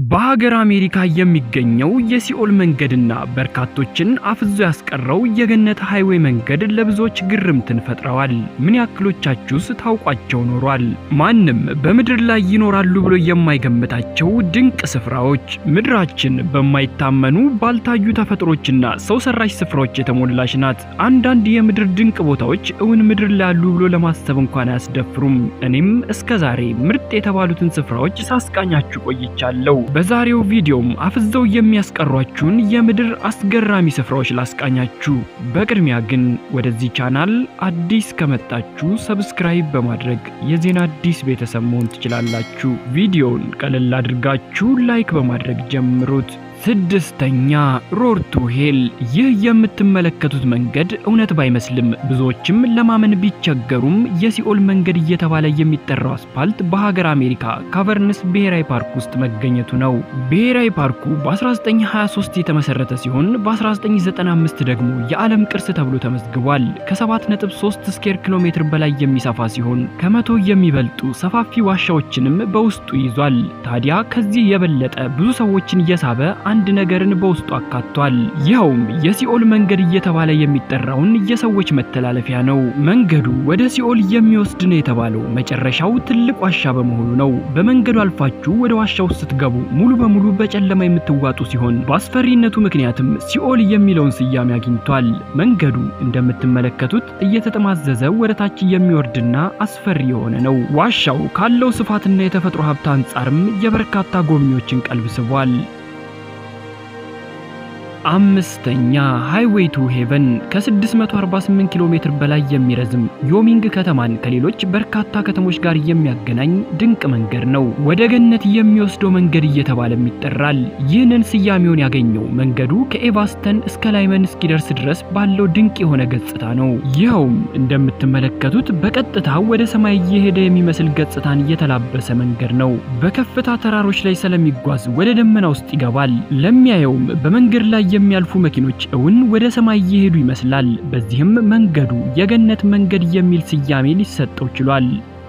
በሀገር አሜሪካ የሚገኘው የሲኦል መንገድና በርካቶችን አፍዞ ያስቀረው የገነት ሃይዌይ መንገድ ለብዙዎች ግርምትን ፈጥረዋል። ምን ያክሎቻችሁስ ታውቋቸው ኖሯል? ማንም በምድር ላይ ይኖራሉ ብሎ የማይገምታቸው ድንቅ ስፍራዎች። ምድራችን በማይታመኑ ባልታዩ ተፈጥሮችና ሰው ሰራሽ ስፍራዎች የተሞላች ናት። አንዳንድ የምድር ድንቅ ቦታዎች እውን ምድር ላይ ያሉ ብሎ ለማሰብ እንኳን አያስደፍሩም። እኔም እስከዛሬ ምርጥ የተባሉትን ስፍራዎች ሳስቃኛችሁ ቆይቻለሁ። በዛሬው ቪዲዮም አፍዘው የሚያስቀሯችሁን የምድር አስገራሚ ስፍራዎች ላስቃኛችሁ። በቅድሚያ ግን ወደዚህ ቻናል አዲስ ከመጣችሁ ሰብስክራይብ በማድረግ የዜና አዲስ ቤተሰብ መሆን ትችላላችሁ። ቪዲዮውን ቀለል አድርጋችሁ ላይክ በማድረግ ጀምሩት። ስድስተኛ ሮድ ቱ ሄል። ይህ የምትመለከቱት መንገድ እውነት ባይመስልም ብዙዎችም ለማመን ቢቸገሩም የሲኦል መንገድ እየተባለ የሚጠራው አስፓልት በሀገር አሜሪካ ካቨርንስ ብሔራዊ ፓርክ ውስጥ መገኘቱ ነው። ብሔራዊ ፓርኩ በ1923 የተመሰረተ ሲሆን በ1995 ደግሞ የዓለም ቅርስ ተብሎ ተመዝግቧል። ከ7.3 ስኬር ኪሎ ሜትር በላይ የሚሰፋ ሲሆን ከመቶ የሚበልጡ ሰፋፊ ዋሻዎችንም በውስጡ ይዟል። ታዲያ ከዚህ የበለጠ ብዙ ሰዎችን እየሳበ አንድ ነገርን በውስጡ አካቷል። ይኸውም የሲኦል መንገድ እየተባለ የሚጠራውን የሰዎች መተላለፊያ ነው። መንገዱ ወደ ሲኦል የሚወስድ ነው የተባለው መጨረሻው ትልቅ ዋሻ በመሆኑ ነው። በመንገዱ አልፋችሁ ወደ ዋሻው ስትገቡ ሙሉ በሙሉ በጨለማ የምትዋጡ ሲሆን በአስፈሪነቱ ምክንያትም ሲኦል የሚለውን ስያሜ አግኝቷል። መንገዱ እንደምትመለከቱት እየተጠማዘዘ ወደ ታች የሚወርድና አስፈሪ የሆነ ነው። ዋሻው ካለው ስፋትና የተፈጥሮ ሀብት አንጻርም የበርካታ ጎብኚዎችን ቀልብ ስቧል። አምስተኛ ሃይዌይ ቱ ሄቨን ከ648 ኪሎ ሜትር በላይ የሚረዝም ዮሚንግ ከተማን ከሌሎች በርካታ ከተሞች ጋር የሚያገናኝ ድንቅ መንገድ ነው። ወደ ገነት የሚወስደው መንገድ እየተባለም ይጠራል። ይህንን ስያሜውን ያገኘው መንገዱ ከኤቫስተን እስከ ላይመን እስኪደርስ ድረስ ባለው ድንቅ የሆነ ገጽታ ነው። ይኸውም እንደምትመለከቱት በቀጥታ ወደ ሰማይ እየሄደ የሚመስል ገጽታን የተላበሰ መንገድ ነው። በከፍታ ተራሮች ላይ ስለሚጓዝ ወደ ደመና ውስጥ ይገባል። ለሚያየውም በመንገድ ላይ የሚያልፉ መኪኖች እውን ወደ ሰማይ እየሄዱ ይመስላል። በዚህም መንገዱ የገነት መንገድ የሚል ስያሜ ሊሰጠው ችሏል።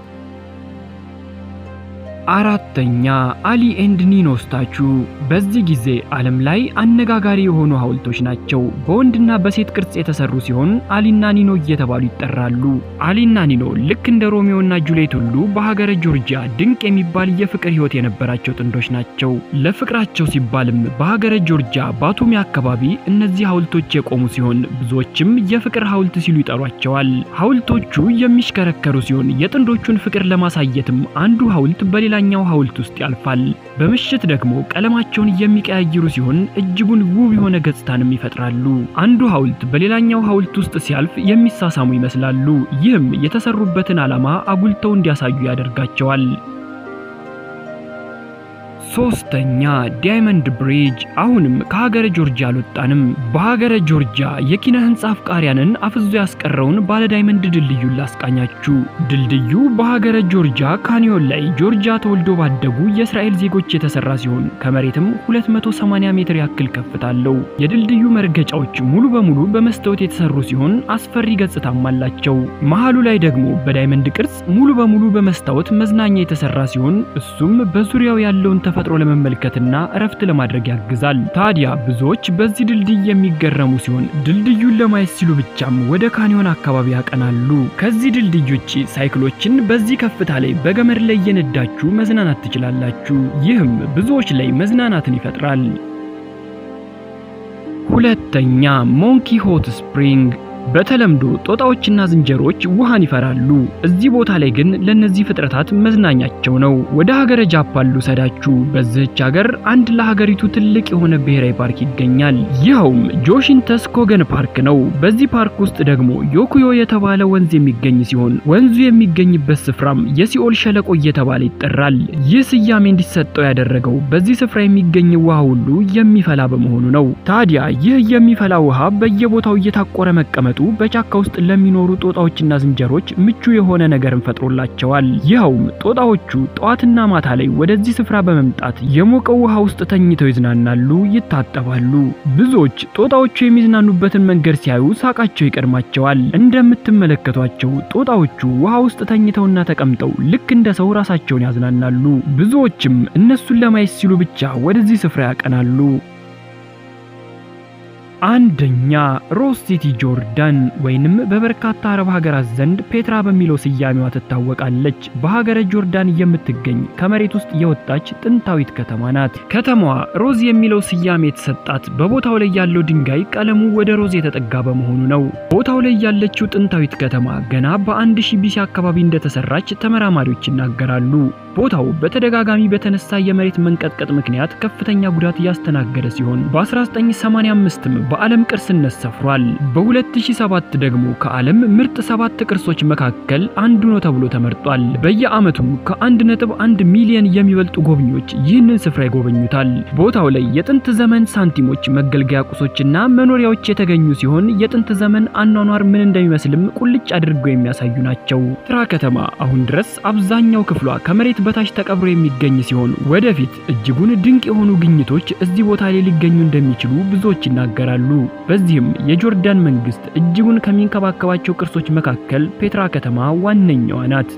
አራተኛ አሊ ኤንድ ኒኖ ስታቹ። በዚህ ጊዜ ዓለም ላይ አነጋጋሪ የሆኑ ሐውልቶች ናቸው። በወንድና በሴት ቅርጽ የተሰሩ ሲሆን አሊና ኒኖ እየተባሉ ይጠራሉ። አሊና ኒኖ ልክ እንደ ሮሚዮና ጁሌት ሁሉ በሀገረ ጆርጂያ ድንቅ የሚባል የፍቅር ሕይወት የነበራቸው ጥንዶች ናቸው። ለፍቅራቸው ሲባልም በሀገረ ጆርጂያ ባቱሚ አካባቢ እነዚህ ሐውልቶች የቆሙ ሲሆን ብዙዎችም የፍቅር ሐውልት ሲሉ ይጠሯቸዋል። ሐውልቶቹ የሚሽከረከሩ ሲሆን የጥንዶቹን ፍቅር ለማሳየትም አንዱ ሐውልት በሌላ ሌላኛው ሐውልት ውስጥ ያልፋል። በምሽት ደግሞ ቀለማቸውን የሚቀያይሩ ሲሆን እጅጉን ውብ የሆነ ገጽታንም ይፈጥራሉ። አንዱ ሐውልት በሌላኛው ሐውልት ውስጥ ሲያልፍ የሚሳሳሙ ይመስላሉ። ይህም የተሰሩበትን ዓላማ አጉልተው እንዲያሳዩ ያደርጋቸዋል። ሶስተኛ ዳይመንድ ብሪጅ። አሁንም ከሀገረ ጆርጂያ አልወጣንም። በሀገረ ጆርጂያ የኪነ ህንጻ አፍቃሪያንን አፍዞ ያስቀረውን ባለ ዳይመንድ ድልድዩን ላስቃኛችሁ። ድልድዩ በሀገረ ጆርጂያ ካኒዮን ላይ ጆርጂያ ተወልዶ ባደጉ የእስራኤል ዜጎች የተሰራ ሲሆን ከመሬትም 280 ሜትር ያክል ከፍታ አለው። የድልድዩ መርገጫዎች ሙሉ በሙሉ በመስታወት የተሰሩ ሲሆን አስፈሪ ገጽታም አላቸው። መሃሉ ላይ ደግሞ በዳይመንድ ቅርጽ ሙሉ በሙሉ በመስታወት መዝናኛ የተሰራ ሲሆን እሱም በዙሪያው ያለውን ተፈጥሮ ለመመልከትና እረፍት ለማድረግ ያግዛል። ታዲያ ብዙዎች በዚህ ድልድይ የሚገረሙ ሲሆን ድልድዩን ለማየት ሲሉ ብቻም ወደ ካኒዮን አካባቢ ያቀናሉ። ከዚህ ድልድይ ውጪ ሳይክሎችን በዚህ ከፍታ ላይ በገመድ ላይ እየነዳችሁ መዝናናት ትችላላችሁ። ይህም ብዙዎች ላይ መዝናናትን ይፈጥራል። ሁለተኛ ሞንኪ ሆት ስፕሪንግ በተለምዶ ጦጣዎችና ዝንጀሮች ውሃን ይፈራሉ። እዚህ ቦታ ላይ ግን ለነዚህ ፍጥረታት መዝናኛቸው ነው። ወደ ሀገረ ጃፓን ልውሰዳችሁ። በዚህች ሀገር አንድ ለሀገሪቱ ትልቅ የሆነ ብሔራዊ ፓርክ ይገኛል። ይኸውም ጆሺንተስ ኮገን ፓርክ ነው። በዚህ ፓርክ ውስጥ ደግሞ ዮኩዮ የተባለ ወንዝ የሚገኝ ሲሆን ወንዙ የሚገኝበት ስፍራም የሲኦል ሸለቆ እየተባለ ይጠራል። ይህ ስያሜ እንዲሰጠው ያደረገው በዚህ ስፍራ የሚገኝ ውሃ ሁሉ የሚፈላ በመሆኑ ነው። ታዲያ ይህ የሚፈላ ውሃ በየቦታው እየታቆረ መቀመጡ ሲመጡ በጫካ ውስጥ ለሚኖሩ ጦጣዎችና ዝንጀሮች ምቹ የሆነ ነገርን ፈጥሮላቸዋል። ይኸውም ጦጣዎቹ ጠዋትና ማታ ላይ ወደዚህ ስፍራ በመምጣት የሞቀው ውሃ ውስጥ ተኝተው ይዝናናሉ፣ ይታጠባሉ። ብዙዎች ጦጣዎቹ የሚዝናኑበትን መንገድ ሲያዩ ሳቃቸው ይቀድማቸዋል። እንደምትመለከቷቸው ጦጣዎቹ ውሃ ውስጥ ተኝተውና ተቀምጠው ልክ እንደ ሰው ራሳቸውን ያዝናናሉ። ብዙዎችም እነሱን ለማየት ሲሉ ብቻ ወደዚህ ስፍራ ያቀናሉ። አንደኛ ሮዝ ሲቲ ጆርዳን ወይንም በበርካታ አረብ ሀገራት ዘንድ ፔትራ በሚለው ስያሜዋ ትታወቃለች። በሀገረ ጆርዳን የምትገኝ ከመሬት ውስጥ የወጣች ጥንታዊት ከተማ ናት። ከተማዋ ሮዝ የሚለው ስያሜ የተሰጣት በቦታው ላይ ያለው ድንጋይ ቀለሙ ወደ ሮዝ የተጠጋ በመሆኑ ነው። ቦታው ላይ ያለችው ጥንታዊት ከተማ ገና በአንድ ሺህ ቢሲ አካባቢ እንደተሰራች ተመራማሪዎች ይናገራሉ። ቦታው በተደጋጋሚ በተነሳ የመሬት መንቀጥቀጥ ምክንያት ከፍተኛ ጉዳት እያስተናገደ ሲሆን በ1985ም በዓለም ቅርስነት ሰፍሯል። በ2007 ደግሞ ከዓለም ምርጥ ሰባት ቅርሶች መካከል አንዱ ነው ተብሎ ተመርጧል። በየዓመቱም ከ1.1 ሚሊዮን የሚበልጡ ጎብኚዎች ይህንን ስፍራ ይጎበኙታል። ቦታው ላይ የጥንት ዘመን ሳንቲሞች፣ መገልገያ ቁሶችና መኖሪያዎች የተገኙ ሲሆን የጥንት ዘመን አኗኗር ምን እንደሚመስልም ቁልጭ አድርገው የሚያሳዩ ናቸው። ፔትራ ከተማ አሁን ድረስ አብዛኛው ክፍሏ ከመሬት በታች ተቀብሮ የሚገኝ ሲሆን ወደፊት እጅጉን ድንቅ የሆኑ ግኝቶች እዚህ ቦታ ላይ ሊገኙ እንደሚችሉ ብዙዎች ይናገራሉ። በዚህም የጆርዳን መንግስት እጅጉን ከሚንከባከባቸው ቅርሶች መካከል ፔትራ ከተማ ዋነኛዋ ናት።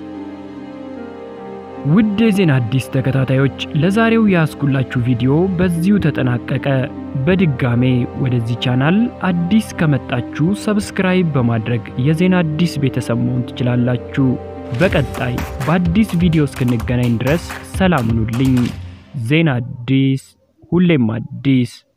ውድ የዜና አዲስ ተከታታዮች ለዛሬው ያስኩላችሁ ቪዲዮ በዚሁ ተጠናቀቀ። በድጋሜ ወደዚህ ቻናል አዲስ ከመጣችሁ ሰብስክራይብ በማድረግ የዜና አዲስ ቤተሰብ መሆን ትችላላችሁ። በቀጣይ በአዲስ ቪዲዮ እስክንገናኝ ድረስ ሰላም ሁኑልኝ። ዜና አዲስ ሁሌም አዲስ